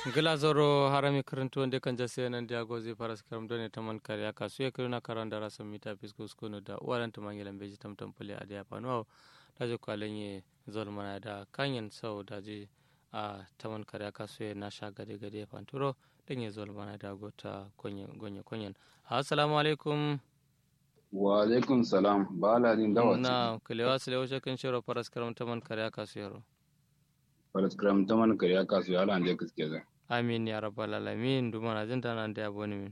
gila zoro harami karanto wanda kan jase nan dia gozi paras karam done taman kariya kasu ya kiruna karan da rasa mita fisko skono da uwaran taman yelan beji tam tam pule adiya pano da je kwalenye zol mana da kanyen sau da je a taman kariya kasu ya nasha gade gade panturo dan ya zol mana da gota gonye konyen assalamu alaikum wa alaikum salam ba ladin dawa na kulewa sile wace kan shiro paras karam taman kariya kasu yaro paras karam taman kariya kasu ya lan je kiske zai amin ya rabbal alamin duma na jinta nan da yabo min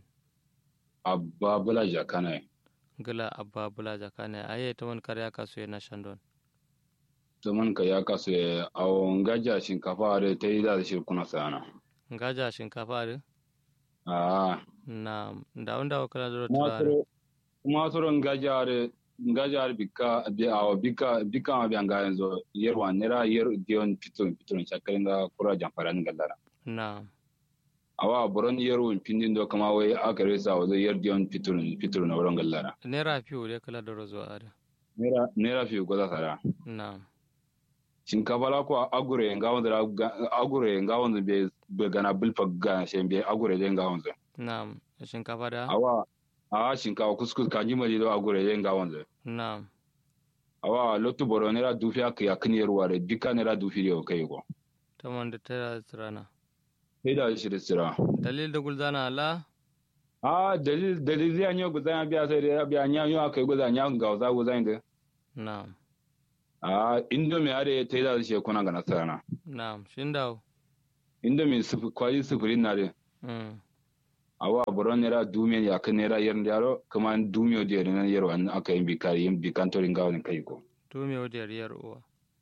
abba bula jakana gila abba bula jakana aye taman kariya kasu ya na shandon taman kariya kasu ya awon gaja shinkafa da ta yi da shi kuna sana ngaja shinkafa da a na da wanda wakala da turare kuma tsoron gaja da gaja da bika bi awo bika bika ma bi anga yanzu yerwa nera yer dion pitun pitun chakarin da kura jamfaran gallara na awa boron yero pindin do kama wai aka resa wa zai yer dion pitun pitun na wurin gallara nera fiyo da kala da rozo ada nera nera fi goza sara na shinkafa la ko agure nga wanda agure nga wanda be be gana bilfa ga shembe agure de nga wanda na shinkafa da awa a shinkafa kuskus kanji mali do agure de nga wanda na awa lotu boro nera dufi aka ya kini ruwa da bika nera dufi da kai ko taman da tara tsirana sai da shi da sira dalil da gulzana ala a dalil dalil ya nyo guzan biya sai da biya nya yo aka guzan nya ga za guzan da na a indomi are ta da shi kuna ga nasara na shin dawo indomi sufu kwali sufurin na de mm awa boron nera dumiyan ya kan nera yar yaro kuma dumiyo da yar nan yaro an aka yin bikari yin bikantorin gawon kai ko to me wadi riyar uwa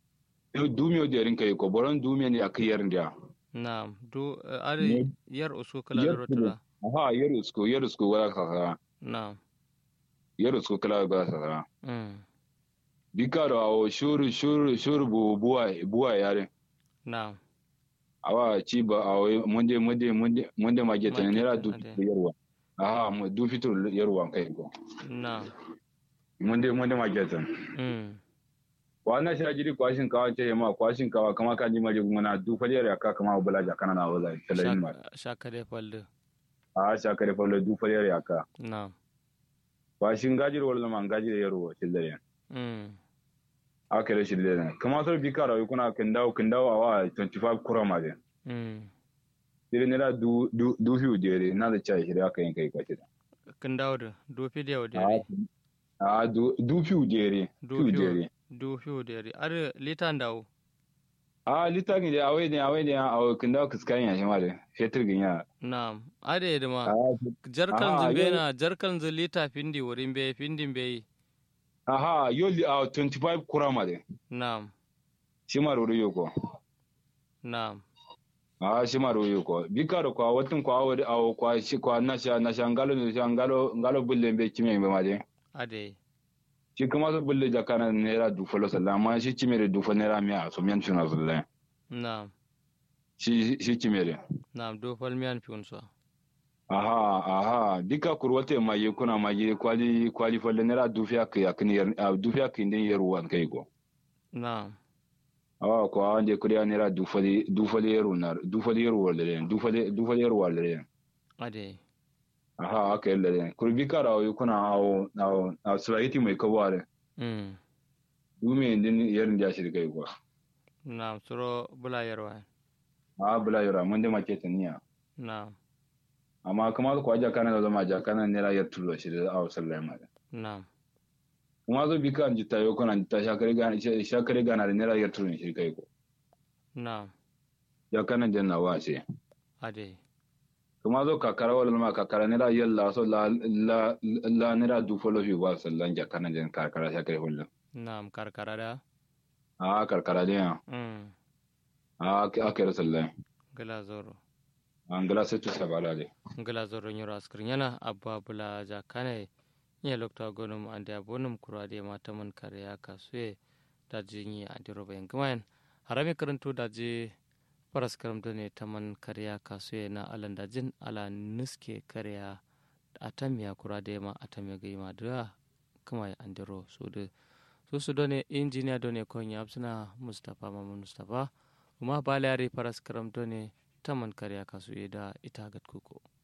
dumiyo da yarin kai ko boron dumiyan ya kai yar da na du are yar usu kala da rotura aha yar usko yar usko wala ka na yar usko kala ga sa mm bikaro awo shuru shuru shuru bu buwa buwa yare na awa ci ba awo munde munde munde munde mageta Mageta, nera du ade. yarwa aha mu du fitur yarwa kai ko na munde munde mageta mm wana shi ajiri kwashin kawa ce ma kwashin kawa kama kan ji maje gumana du faliyar ya ka kama bula ja kana na wala talayin ma shaka da falde a sha kare fallo du faliyar ya ka na kwashin gajir wala man gajir yarwa shi dare mm aka da shi dare kama sar bikaro kuna kindawo kindawo awa 25 kurama de mm dire nera du du du fiu dere na da chai shi da aka yin kai kwace kin dawo da do fi da yau da a du du fiu dere do fiu fiyo dere do fiyo da yari are litan dawo a litagin da awai ne awai ne a kindawo kiskan ya shi ma da fetur ginya na are da ma a jarkan Ah, zumbe yau- na jarkan zu lita findi wurin be findin be aha yoli a 25 kurama de na shi ma ruru yoko na a shi ma ruru yoko bikaro kwa watin kwa awai awo kwa shi kwa nasha nasha ngalo ne sha ngalo ngalo bulle be kime be ma de ade shi kuma su bulle jakana naira dufalo sallah amma shi kimere dufa naira miya so miyan tuna sallah na shi shi kimere na do fal miyan fiun so aha aha dika kurwate ma ye kuna ma ye kwali kwali falle naira dufiya ka yakni yar a dufiya ka indin yar wan kai go na awa ko ande kuriya naira dufali dufali yar unar dufali yar walle dufali dufali yar walle ade aha aka yalle ne kurbi kara awo kuna awo awo awo sulahiti mai kabare mm dume indin yar ndia shi kai go na suro bula yarwa a bula yara mun da make taniya na amma kuma ko aja kana da zama ja kana naira yar tullo shi da awo sallah ma na kuma zo bi kan jita yo kana jita shakare gana shakare gana da naira yar tullo shi kai go na ya kana janna wa ce ade kuma zo kakara wala ma kakara nira yalla so la la la nira du folo fi wa sallan ja kana jan kakara shakare hullu na karkara da a karkara de ya mm a akere sallan gila zoro an gala sai tu sabala de ngala zoro nyoro askrin yana abba bula ja kane nye lokta gonum ande abonum kura de mata man kare ya kasue da jinyi ande roba yang kemain harami karantu da je paras karam ne taman kare ya kasue na alan da jin ala niske kare ya atamiya kura de ma atamiya gai ma da kuma ya ande ro so de so su done injiniya done konya absuna mustafa mamun mustafa kuma balari paras karam ne taman karya kasu da ita gat kuko